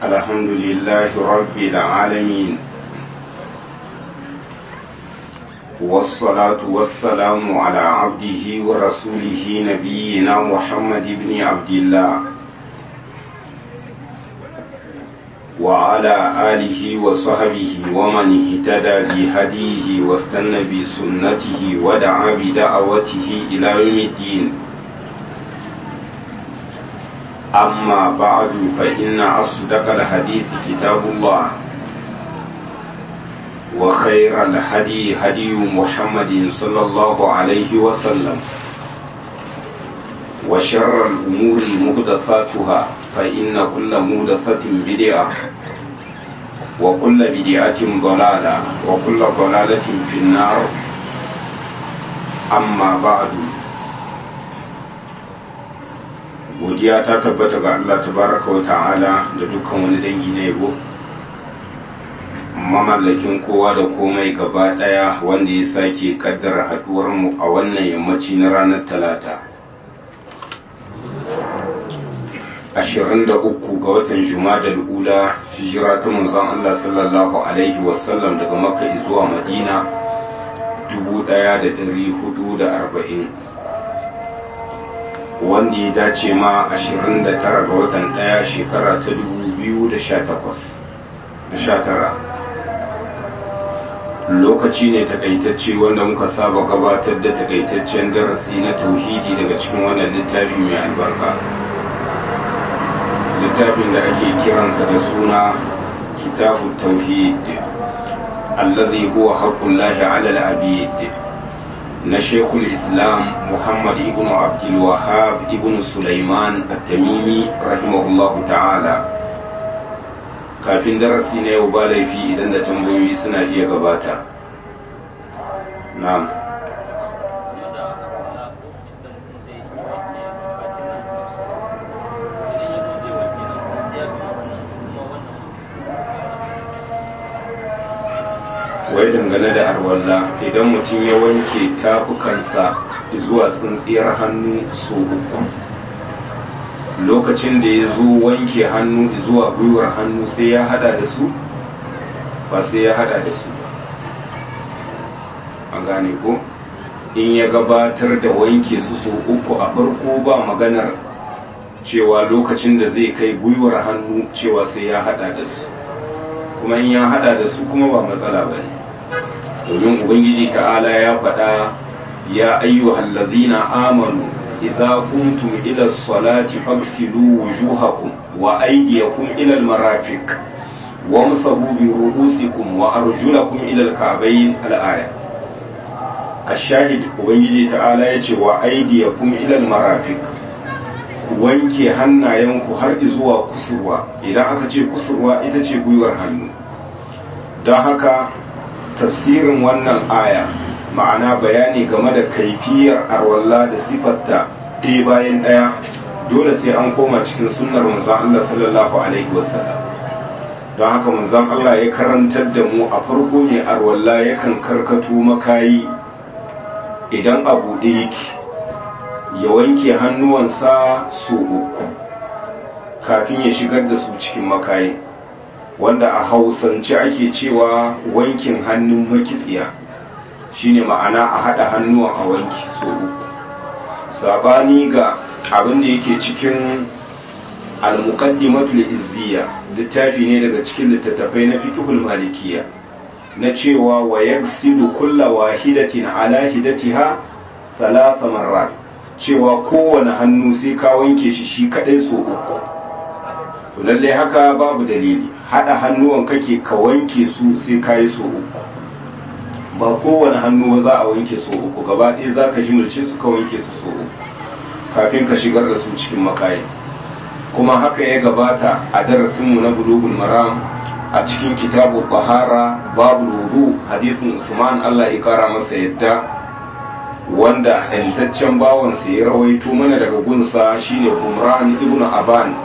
الحمد لله رب العالمين والصلاة والسلام على عبده ورسوله نبينا محمد بن عبد الله وعلى آله وصحبه ومن اهتدى بهديه واستنى بسنته ودعا بدعوته إلى يوم الدين أما بعد فإن أصدق الحديث كتاب الله وخير الهدي هدي محمد صلى الله عليه وسلم وشر الأمور مهدثاتها فإن كل مهدثة بدعة وكل بدعة ضلالة وكل ضلالة في النار أما بعد godiya ta tabbata ga Allah tabaraka wa ta'ala da dukkan wani dangi na yabo mamallakin kowa da komai gaba daya wanda ya sake kaddara haduwar mu a wannan yammaci na ranar talata 23 ga watan jumada ula hijira ta manzon Allah sallallahu alaihi wasallam daga makka zuwa madina 1440 wanda ya dace ma 29 ga watan ɗaya shekara ta 2019 lokaci ne takaitacce wanda muka saba gabatar da takaitaccen darasi na tauhidi daga cikin wannan littafi mai albarka littafin da ake kiransa da suna kitabu tauhid allazi huwa haqqullahi ala al-abid na shekul islam muhammad ibn abdul wahab ibn sulaiman at-tamimi rahimahullahu ta'ala kafin darasi na yau ba laifi idan da tambayoyi suna iya gabata na'am wai dangane da arwalla idan mutum ya wanke tafukansa zuwa tsintsiyar hannu so uku lokacin da ya zo wanke hannu zuwa gwiwar hannu sai ya hada da su ba sai ya hada da su an gane ko in ya gabatar da wanke su so uku a farko ba maganar cewa lokacin da zai kai gwiwar hannu cewa sai ya hada da su kuma in ya hada da su kuma ba matsala ba ne domin ubangiji ta'ala ya faɗa ya ayyuhal ladzina amanu idza kuntum ila salati fagsilu wujuhakum wa aydiyakum ila almarafiq wamsahu bi ru'usikum wa arjulakum ila alka'bayn al-aya ashahid ubangiji ta'ala yace wa aydiyakum ila almarafiq wanke hannayenku har zuwa kusurwa idan aka ce kusurwa ita ce gwiwar hannu don haka tafsirin wannan aya ma'ana bayani game da kaifiyar arwalla da sifarta ɗaya bayan ɗaya dole sai an koma cikin sunnar manzon Allah sallallahu alaihi wasallam don haka manzon Allah ya karantar da mu a farko ne arwalla yakan karkato makayi idan a buɗe yake ya wanke hannuwansa su uku kafin ya shigar da su cikin makayi wanda a hausance ake cewa wankin hannun makitsiya shine ma'ana a haɗa hannuwa a wanki so uku sabani ga abin da yake cikin al-muqaddimatul izziya littafi ne daga cikin littattafai na fiqhul malikiya na cewa wa yaghsilu kulla wahidatin ala hidatiha thalatha marrat cewa kowane hannu sai ka wanke shi shi kadai so uku to lalle haka babu dalili hada hannuwan kake ka wanke su sai ka yi so uku ba kowane hannu za a wanke so uku gaba ɗaya za ka jimilce su ka wanke su so uku kafin ka shigar da su cikin makayi kuma haka ya gabata a darasinmu na bulugul maram a cikin kitabu bahara babu wudu hadisin usman allah ya kara masa yadda wanda yantaccen bawansa ya rawaito mana daga gunsa shine umran ibn aban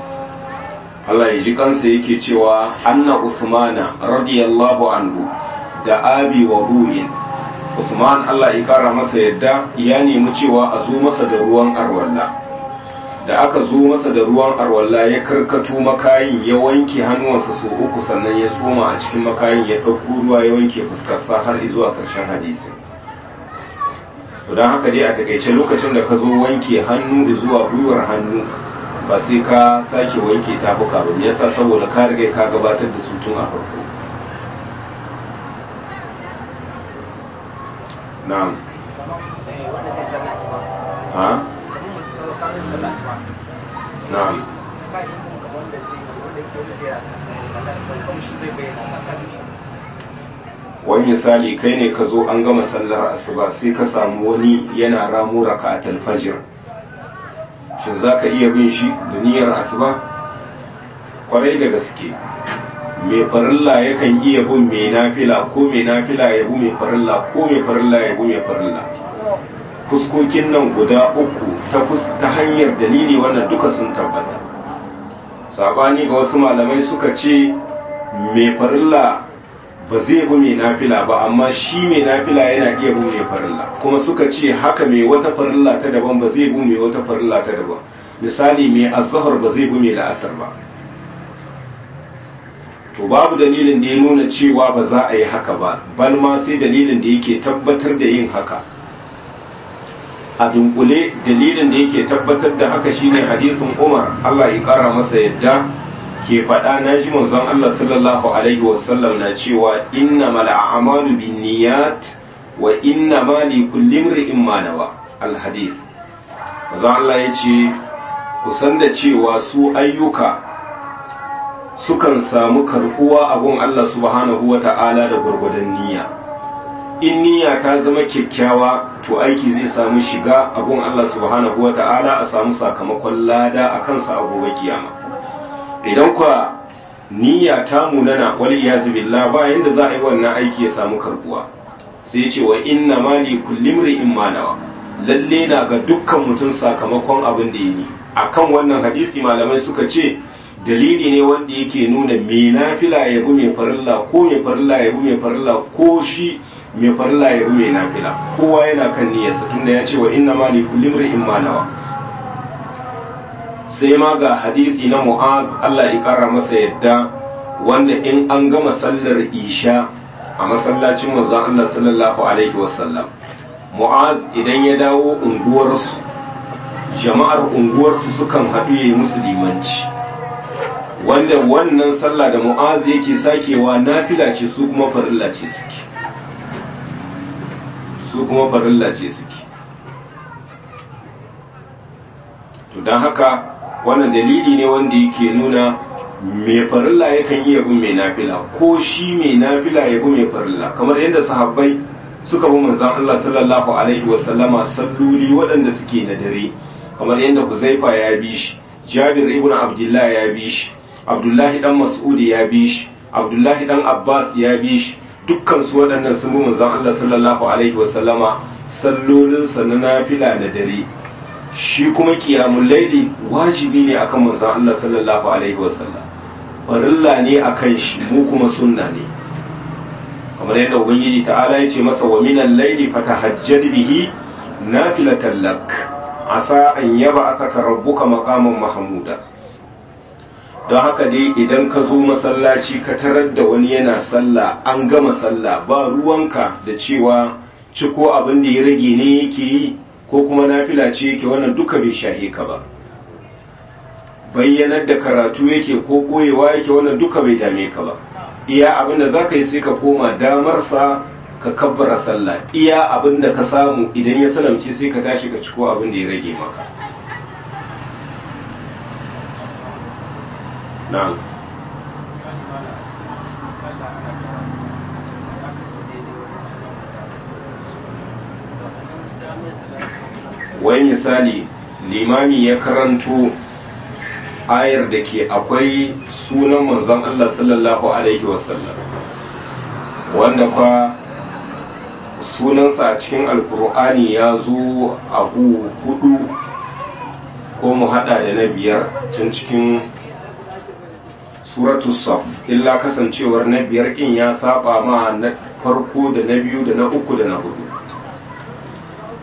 Allah ya ji kansa yake cewa anna usmana radiyallahu anhu da abi wa ru'in usman Allah ya kara masa yadda ya nemi cewa a zo masa da ruwan arwalla da aka zo masa da ruwan arwalla ya karkato makayin ya wanke hannuwansa so uku sannan ya tsoma a cikin makayin ya ɗauko ruwa ya wanke fuskarsa har zuwa ƙarshen hadisin to don haka dai a takaice lokacin da ka zo wanke hannu zuwa gwiwar hannu ba sai ka sake wanke tafuka ba yasa saboda ka riga ka gabatar da su tun a farko na'am ha na'am wani misali kai ne ka zo an gama sallar asuba sai ka samu wani yana ramu raka a talfajir shin za ka iya bin shi da niyyar asuba kwarai da gaske mai farilla yakan iya bin mai nafila ko mai nafila ya bi mai farilla ko mai farilla ya bi mai farilla fuskokin nan guda uku ta hanyar dalili wannan duka sun tabbata sabani ga wasu malamai suka ce mai farilla ba zai bi mai nafila ba amma shi mai nafila yana iya bi mai farilla kuma suka ce haka mai wata farilla ta daban ba zai bi mai wata farilla ta daban misali mai azhar ba zai bi mai la'asar ba to babu dalilin da ya nuna cewa ba za a yi haka ba bal ma sai dalilin da yake tabbatar da yin haka a dunkule dalilin da yake tabbatar da haka shine hadisin Umar Allah ya kara masa yadda ke faɗa na ji manzon Allah sallallahu alaihi wasallam na cewa inna mal a'malu binniyat wa inna ma li kulli imrin ma nawa al hadith manzon Allah ya ce ku san da cewa su ayyuka sukan samu karbuwa a gun Allah subhanahu wa ta'ala da gurgudan niyya in niyya ta zama kyakkyawa to aiki zai samu shiga a gun Allah subhanahu wa ta'ala a samu sakamakon lada a kansa a gobe kiyama idan kwa niyya ta munana wal iyazu billah ba yanda za a yi wannan aiki ya samu karbuwa sai ce wa inna ma li kulli imrin ma nawa lalle na ga dukkan mutum sakamakon abin da yi akan wannan hadisi malamai suka ce dalili ne wanda yake nuna me nafila ya bi mai farilla ko mai farilla ya bi mai farilla ko shi mai farilla ya bi mai nafila kowa yana kan niyyarsa tunda ya ce wa inna ma li kulli imrin ma nawa sai ma ga hadisi na mu'az Allah ya kara masa yadda wanda in an gama sallar isha a masallacin manzon Allah sallallahu alaihi wasallam mu'az idan ya dawo unguwarsu jama'ar unguwarsu sukan haɗu ya yi musu limanci wanda wannan sallah da mu'az yake sakewa nafila ce su kuma farilla ce suke su kuma farilla ce suke to don haka wannan dalili ne wanda yake nuna mai farilla yakan iya bin mai nafila ko shi mai nafila ya bi mai farilla kamar yadda sahabbai suka bi manzon Allah sallallahu alaihi wasallama salloli waɗanda suke na dare kamar yadda Huzaifa ya bi shi Jabir ibn Abdullah ya bi shi Abdullahi dan Mas'ud ya bi shi Abdullahi dan Abbas ya bi shi dukkan su waɗannan sun bi manzon Allah sallallahu alaihi wasallama sallolin sa na nafila na dare shi kuma qiyamul laili wajibi ne akan manzon Allah sallallahu alaihi wasallam farilla ne akan shi mu kuma sunna ne kamar yadda ubangiji ta'ala ya ce masa wa minal laili fatahajjad bihi nafilatan lak asa an yaba aka rabbuka maqaman mahmuda don haka dai idan ka zo masallaci ka tarar da wani yana sallah an gama sallah ba ruwanka da cewa ciko abin da ya rage ne yake yi ko kuma nafila ce yake wannan duka bai shahe ka ba bayyanar da karatu yake ko koyewa yake wannan duka bai dame ka ba iya abin da za ka yi sai ka koma damarsa ka kabbara sallah iya abin da ka samu idan ya salamce sai ka tashi ka ciko abin da ya rage maka na'am wai misali limami ya karanto ayar da ke akwai sunan manzon Allah sallallahu Alaihi wasallam wanda kwa sunansa a cikin alkur'ani ya zo a hudu ko mu hada da na biyar tun cikin suratu saf illa kasancewar na biyar kin ya saba ma na farko da na biyu da na uku da na hudu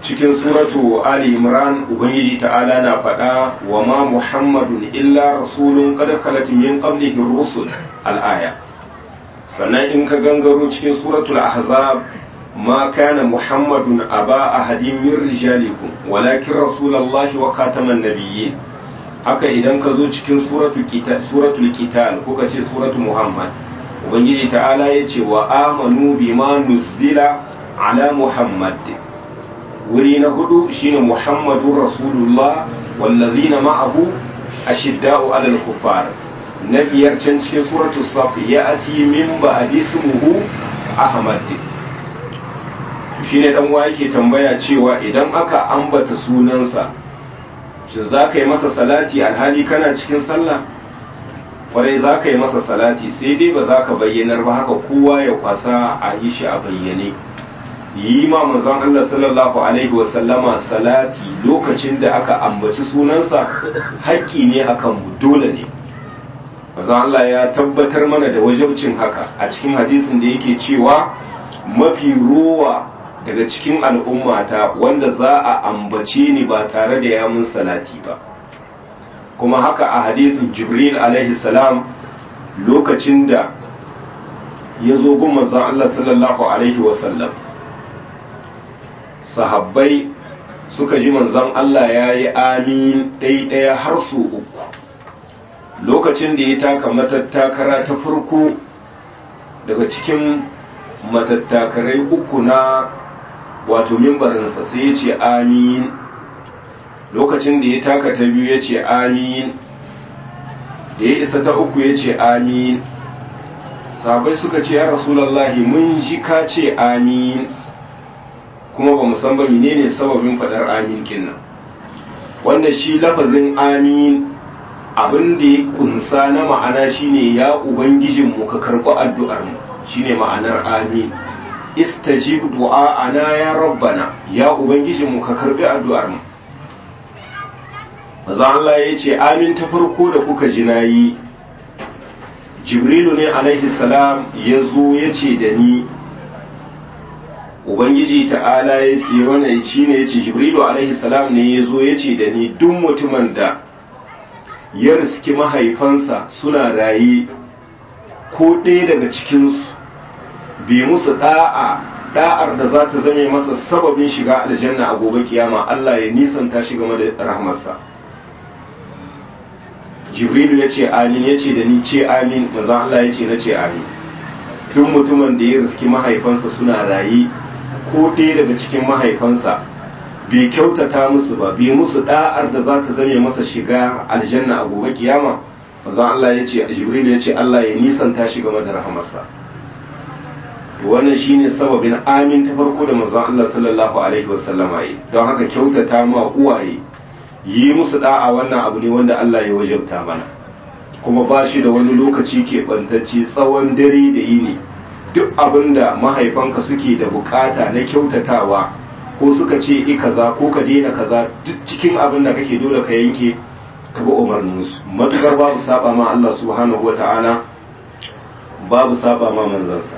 cikin suratu ali imran ubangiji ta'ala na faɗa wa ma muhammadun illa rasulun qad khalat min qablihi rusul al-aya sannan in ka gangaro cikin suratul ahzab ma kana muhammadun aba ahadin min rijalikum walakin rasulullahi wa khataman nabiyyin haka idan ka zo cikin suratul qital suratul qital ko ka ce suratul muhammad ubangiji ta'ala yace wa amanu bima nuzila ala muhammad wuri na hudu shine muhammadun rasulullah wallazina ma'ahu ashidda'u alal kuffar na biyar can cikin suratu saf ya ati min ba'di ismuhu ahmad shine dan wa yake tambaya cewa idan aka ambata sunansa shin za ka yi masa salati alhali kana cikin sallah kwarai za ka yi masa salati sai dai ba za ka bayyanar ba haka kowa ya kwasa a yi shi a bayyane yi ma manzon Allah sallallahu alaihi wasallama salati lokacin da aka ambaci sunansa haƙƙi ne akan mu dole ne manzon Allah ya tabbatar mana da wajabcin haka a cikin hadisin da yake cewa mafi ruwa daga cikin al'ummata wanda za a ambace ni ba tare da ya mun salati ba kuma haka a hadisin jibril alaihi salam lokacin da ya zo gun manzon Allah sallallahu alaihi wasallam sahabbai suka ji manzon Allah ya yi amin ɗaiɗaya har su uku lokacin da ya taka matattakara ta farko daga cikin matattakarai uku na wato mimbarinsa sai ya ce amin lokacin da ya taka ta biyu ya ce amin da ya isa ta uku ya ce amin sahabbai suka ce ya rasulallahi mun ji ka ce amin kuma ba mu san ba menene sababin fadar amin kinnan wanda shi lafazin amin abin da ya kunsa na ma'ana shine ya ubangijin mu ka karɓi addu'ar mu shine ma'anar amin istajib du'a'ana ya rabbana ya ubangijin mu ka karɓi addu'ar mu maza Allah ya ce amin ta farko da kuka ji nayi jibrilu ne alaihi salam ya zo ya ce da ni ubangiji ta'ala ya ce wannan shi ne ya ce jibrilu alaihi salam ne ya zo ya ce da ni duk mutumin da ya riski mahaifansa suna raye ko ɗaya daga cikinsu bai musu ɗa'a ɗa'ar da za ta zame masa sababin shiga aljanna a gobe kiyama Allah ya nisanta shi game da rahmarsa jibrilu ya ce amin ya ce da ni ce amin maza Allah ya ce na ce amin duk mutumin da ya riski mahaifansa suna raye ko ɗaya daga cikin mahaifansa bai kyautata musu ba bai musu da'ar da za ta zame masa shiga aljanna a gobe kiyama manzon Allah ya ce Jibril ya ce Allah ya nisanta shi game da rahamarsa to wannan shine sababin amin ta farko da manzon Allah sallallahu alaihi wasallama yi don haka kyautata ma uwaye yi musu da'a wannan abu ne wanda Allah ya wajabta mana kuma ba shi da wani lokaci ke bantacce tsawon dare da yini duk abin da mahaifanka suke da bukata na kyautatawa ko suka ce i kaza ko ka daina kaza duk cikin abin da kake dole ka yanke ka bi umarninsu matukar babu saba ma Allah subhanahu wata'ala babu saba ma manzansa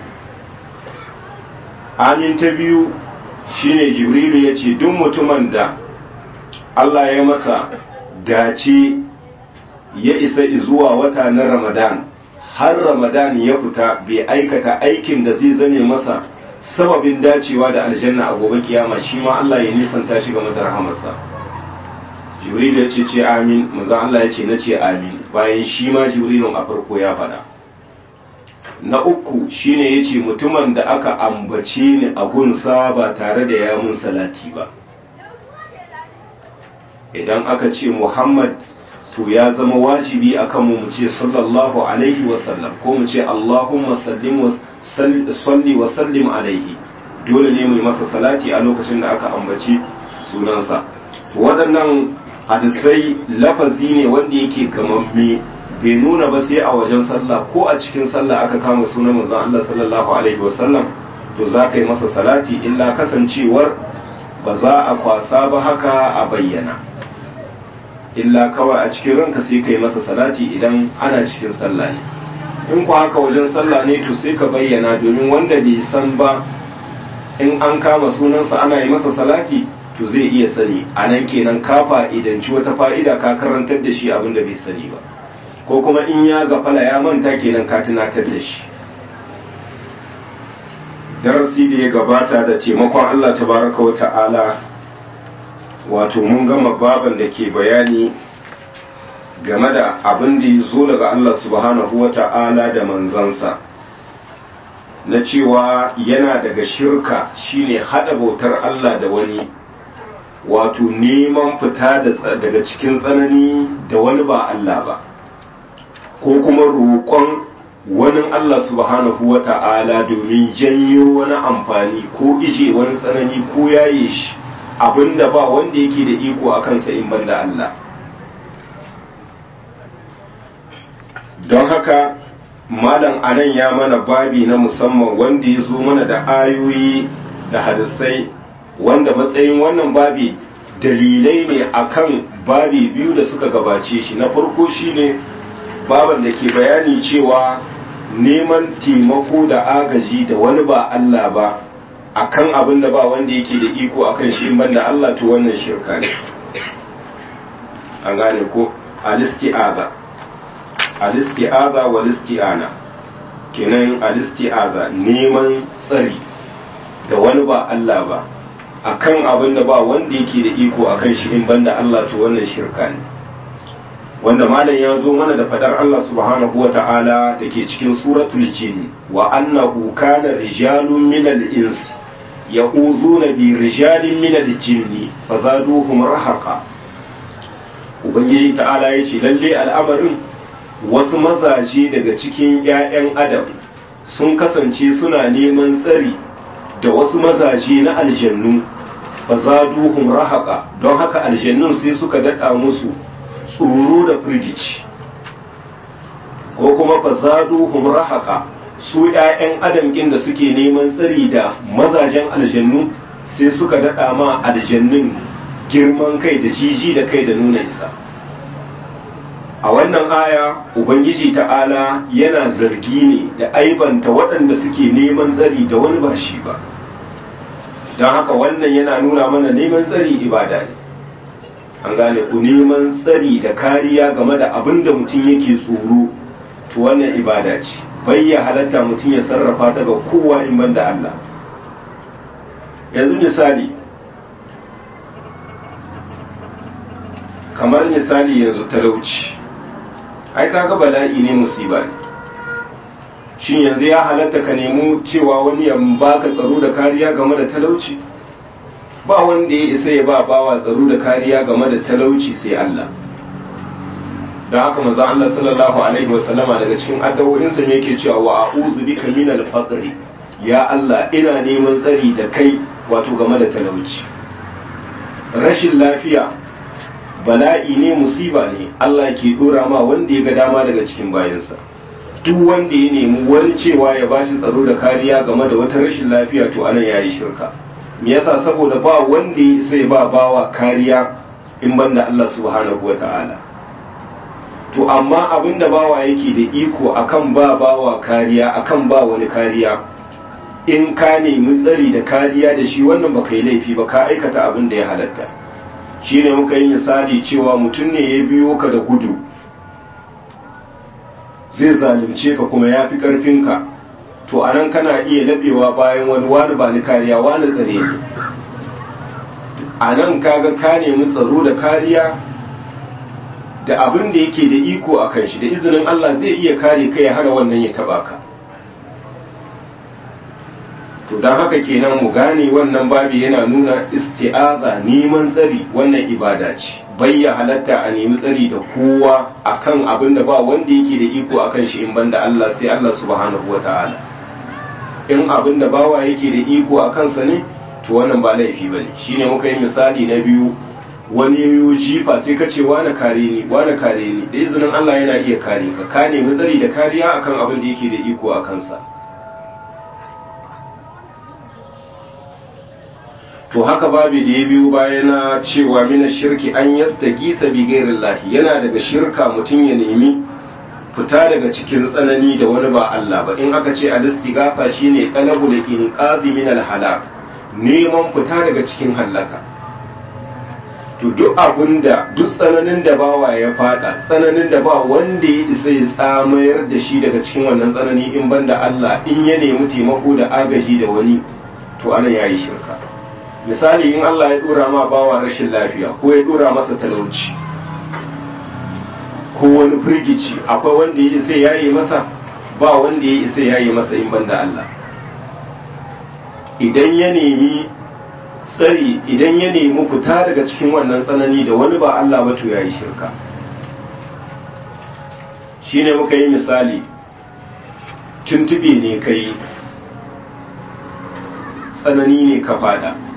amin ta biyu shine jibrilu ya ce duk mutumin da Allah ya masa dace ya isa zuwa wata na ramadan har ramadan ya fita bai aikata aikin da zai zame masa sababin dacewa da aljanna a gobe kiyama shi ma Allah ya nisanta shi game da rahamarsa jibril ya ce ce amin manzon Allah ya ce na ce amin bayan shi ma jibrilun a farko ya faɗa na uku shine ya ce mutumin da aka ambace ni a gunsa ba tare da ya mun salati ba idan aka ce muhammad to ya zama wajibi akan mu mu ce sallallahu alaihi wasallam ko mu ce allahumma sallim salli wa sallim alaihi dole ne mu yi masa salati a lokacin da aka ambaci sunansa waɗannan hadisai lafazi ne wanda yake gamamme bai nuna ba sai a wajen sallah ko a cikin sallah aka kama sunan manzon Allah sallallahu alaihi wasallam to za ka yi masa salati illa kasancewar ba za a kwasa ba haka a bayyana illa kawai a cikin ranka sai ka yi masa salati idan ana cikin sallah ne in ku haka wajen sallah ne to sai ka bayyana domin wanda bai san ba in an kama sunansa ana yi masa salati to zai iya sani a nan kenan ka fa'idanci wata fa'ida ka karantar da shi abin da bai sani ba ko kuma in ya gafala ya manta kenan ka tunatar da shi darasi da ya gabata da taimakon Allah tabaraka wa ta'ala wato mun gama baban da ke bayani game da abin da ya zo daga Allah subhanahu wa ta'ala da manzansa na cewa yana daga shirka shine hada bautar Allah da wani wato neman fita daga cikin tsanani da wani ba Allah ba ko kuma roƙon wani Allah subhanahu wa ta'ala domin janyo wani amfani ko ije wani tsanani ko yaye shi abinda ba wanda yake da iko a kansa in banda Allah don haka malam anan ya mana babi na musamman wanda ya zo mana da ayoyi da hadisai wanda matsayin wannan babi dalilai ne akan babi biyu da suka gabace shi na farko shine baban da ke bayani cewa neman taimako da agaji da wani ba Allah ba akan abin da ba wanda yake da iko akan shi in banda Allah to wannan shirka ne an gane ko alisti'aza alisti'aza wa listi'ana kenan alisti'aza neman tsari da wani ba Allah ba akan abin da ba wanda yake da iko akan shi in banda Allah to wannan shirka ne wanda malam ya zo mana da fadar Allah subhanahu wa ta'ala da ke cikin suratul jin wa annahu kana rijalun minal ins ya'uzuna bi rijalin minal jinni fazaduhum rahaqa ubangiji ta'ala yace lalle al'amarin wasu mazaje daga cikin ƴaƴan adam sun kasance suna neman tsari da wasu mazaje na aljannu fazaduhum rahaqa don haka aljannun sai suka dada musu tsoro da firgici ko kuma fazaduhum rahaqa su ƴaƴan adam ɗin da suke neman tsari da mazajen aljannu sai suka daɗa ma aljannun girman kai da jiji da kai da nuna isa a wannan aya ubangiji ta'ala yana zargi ne da aibanta waɗanda suke neman tsari da wani ba shi ba don haka wannan yana nuna mana neman tsari ibada ne an gane ku neman tsari da kariya game da abin da mutum yake tsoro to wannan ibada ce bai ya halatta mutum ya sarrafa ta ga kowa in banda Allah yanzu misali kamar misali yanzu talauci ai kaga bala'i ne musiba ne shin yanzu ya halatta ka nemi cewa wani ya baka tsaro da kariya game da talauci ba wanda ya isa ya ba bawa tsaro da kariya game da talauci sai Allah da haka manzo Allah sallallahu alaihi wa sallama daga cikin addu'o'insa ne yake cewa wa a'udhu bika minal faqri ya Allah ina neman tsari da kai wato game da talauci rashin lafiya bala'i ne musiba ne Allah ke dora ma wanda ya ga dama daga cikin bayansa duk wanda ya nemi wani cewa ya bashi tsaro da kariya game da wata rashin lafiya to anan yayi shirka me yasa saboda ba wanda ya sai ba bawa kariya in banda Allah subhanahu wata'ala to amma abinda bawa yake da iko akan ba bawa kariya akan ba wani kariya in ka nemi tsari da kariya da shi wannan baka yi laifi ba ka aikata abin da ya halatta shine muka yi misali cewa mutum ne ya biyo ka da gudu zai zalunce ka kuma ya fi ƙarfinka to a nan kana iya laɓewa bayan wani wani ba ni kariya wani tsare ne a nan kaga ka nemi tsaro da kariya da abin da yake da iko a kan shi da izinin Allah zai iya kare ka ya hana wannan ya taba ka to don haka kenan mu gane wannan babi yana nuna isti'aza neman tsari wannan ibada ce bayya halatta a nemi tsari da kowa akan abin da ba wanda yake da iko akan shi in banda Allah sai Allah subhanahu wata'ala in abin da bawa yake da iko a kansa ne to wannan ba laifi bane shine muka yi misali na biyu wani yayo jifa sai ka ce wani kare ni wani kare ni da izinin Allah yana iya kare ka ka nemi tsari da kariya akan abin da yake da iko a kansa to haka babu da ya biyu bayana cewa mina shirki an yastagisa bi ghairillahi yana daga shirka mutum ya nemi fita daga cikin tsanani da wani ba Allah ba in aka ce al-istighatha shine talabul inqazi min al-halak neman fita daga cikin hallaka to duk abin da duk tsananin da bawa ya fada tsananin da ba wanda ya isa ya tsamayar da shi daga cikin wannan tsanani in banda Allah in ya nemi taimako da agaji da wani to ana yayi shirka misali in Allah ya dora ma bawa rashin lafiya ko ya dora masa talauci ko wani firgici akwai wanda ya isa yayi masa ba wanda ya isa yayi masa in banda Allah idan ya nemi tsari idan ya nemi fita daga cikin wannan tsanani da wani ba Allah ba to yayi shirka shine muka yi misali tuntube ne kai tsanani ne ka fada